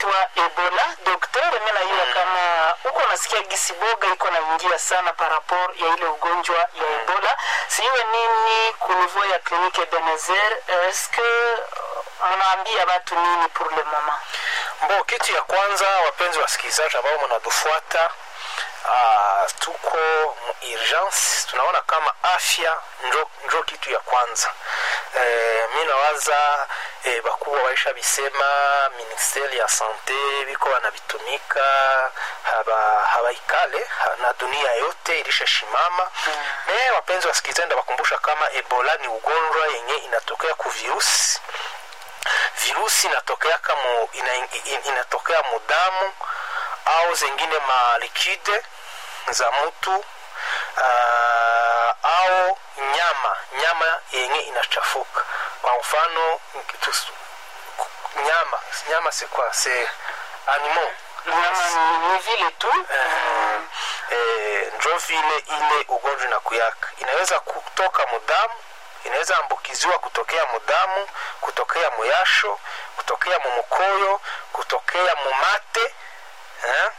ugonjwa Ebola. Daktari, mimi najua kama uko nasikia gisi boga iko naingia sana par rapport ya ile ugonjwa ya Ebola. Siwe nini ku niveau ya klinike Ebenezer, est-ce que mnaambia watu nini pour le moment? Mbo, kitu ya kwanza, wapenzi wasikilizaji ambao mnatufuata Uh, tuko mu urgence tunaona kama afya njo, njo kitu ya kwanza eh, mi nawaza eh, bakubwa baisha bisema ministeri ya sante biko banabitumika haba, habaikale ha, na dunia yote ilishashimama mm. Me wapenzi wasikilizaji, ndabakumbusha kama ebola ni ugonjwa yenye inatokea ku virusi virusi inatokea kama ina, ina, inatokea mudamu au zengine malikide za mtu uh, au nyama nyama yenye inachafuka kwa mfano tus, nyama nyama si kwa se animal Nyama ni, ni vile tu eh, eh, njo vile ile ugonjwa inakuyaka inaweza kutoka mudamu inaweza ambukiziwa kutokea mudamu kutokea muyasho kutokea mumukoyo kutokea mumate eh?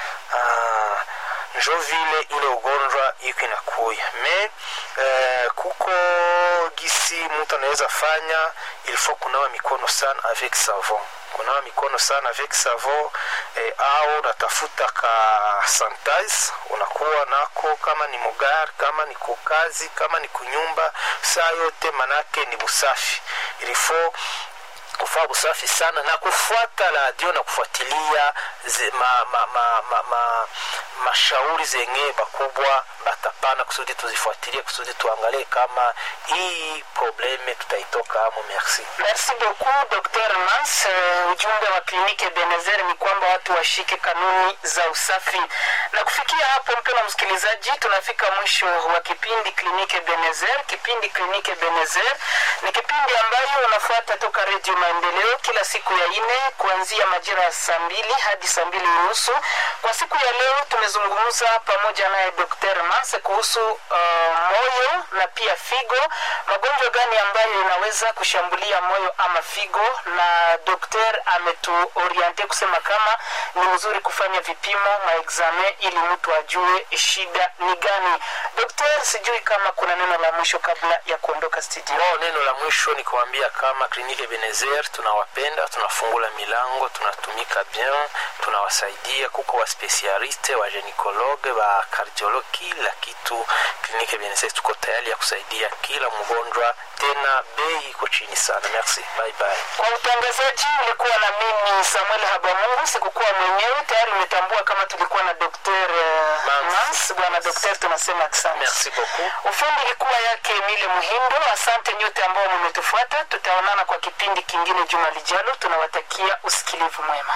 ah, njo vile ile ugonjwa iko inakuya me eh, kuko gisi mtu anaweza fanya ilifo kunawa mikono sana avec savon kunawa mikono sana avec savon eh, au natafuta ka sanitize unakuwa nako kama ni mugari kama ni kukazi kama ni kunyumba saa yote manake ni busafi ilifo kufaa usafi sana na kufuata radio na kufuatilia ze, ma, ma, ma, ma, ma, mashauri zenye bakubwa batapana kusudi tuzifuatilie kusudi tuangalie kama hii probleme tutaitoka hamo merci Merci beaucoup Dr. Mans. Uh, ujumbe wa kliniki Ebenezer ni kwamba watu washike kanuni za usafi. Na kufikia hapo, mpendwa msikilizaji, tunafika mwisho wa kipindi kliniki Ebenezer. Kipindi kliniki Ebenezer ni kipindi ambayo unafuata toka Redio Maendeleo kila siku ya ine kuanzia majira ya saa mbili hadi saa mbili unusu. Kwa siku ya leo tumezungumza pamoja naye Dr. Mans kuhusu uh, moyo na pia figo, magonjwa gani ambayo inaweza kushambulia moyo ama figo, na dokter ametuoriente kusema kama ni mzuri kufanya vipimo maexame ili mtu ajue shida ni gani. Dokter, sijui kama kuna neno la mwisho kabla ya kuondoka studio. no neno la mwisho ni kuambia kama kliniki Ebenezer tunawapenda tunafungula milango tunatumika bien tunawasaidia kuko waspesialiste wa genikologe wa kardiologi kila kitu kliniki Ebenezer tuko tayari ya kusaidia kila mgonjwa tena bei iko chini sana merci bye bye Kwa utangazaji ulikuwa na mimi Samuel Habamungu, sikukuwa mwenyewe. Tayari umetambua kama tulikuwa na Dr. uh, Mans. Mans. Bwana Dr. tunasema asante. merci beaucoup Ufundi ilikuwa yake Emile Muhindo. Asante nyote ambao mmetufuata. Tutaonana kwa kipindi kingine juma lijalo. Tunawatakia usikilivu mwema.